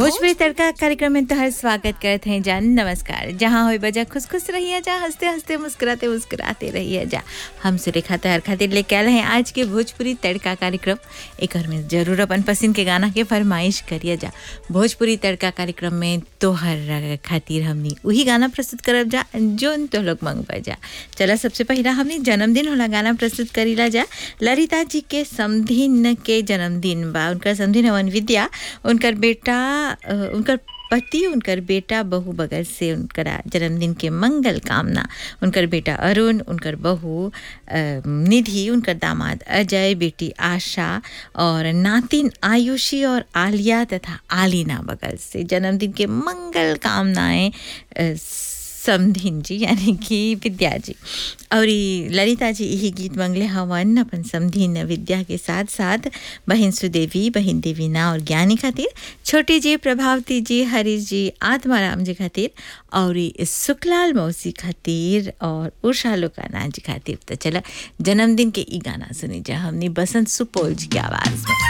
भोजपुरी तड़का कार्यक्रम में तोहर स्वागत करत हैं जान नमस्कार जहाँ हो बजा खुश खुश रहिए जा हंसते हंसते मुस्कुराते मुस्कुराते रहिए जा हम सुरेखा तोहर खातिर लेके आए हैं आज के भोजपुरी तड़का कार्यक्रम एक में जरूर अपन पसंद के गाना के फरमाइश करिए जा भोजपुरी तड़का कार्यक्रम में तोहर खातिर हमनी वही गाना प्रस्तुत करब जा जोन तो लोग मंगवा जा चला सबसे पहला हमनी जन्मदिन होला गाना प्रस्तुत करीला जा ललिता जी के समधिन के जन्मदिन बा उनकर समधिन हवन विद्या उनकर बेटा अ, उनकर पति उनकर बेटा बहू बगल से उनकर जन्मदिन के मंगल कामना उनकर बेटा अरुण उनकर बहू अ, निधि उनकर दामाद अजय बेटी आशा और नातिन आयुषी और आलिया तथा आलिना बगल से जन्मदिन के मंगल कामनाएं अ, समधिन जी यानी कि विद्या जी और ई ललिता जी यही गीत मंगले हवन अपन समधिन विद्या के साथ साथ बहन सुदेवी बहन देवीना और ज्ञानी खातिर छोटी जी प्रभावती जी हरीश जी आत्माराम जी खातिर और ई सुखलाल मौसी खातिर और उषा लोकाना जी खातिर तो चला जन्मदिन के ई गाना सुनी जा हमने बसंत सुपौल जी की आवाज़ में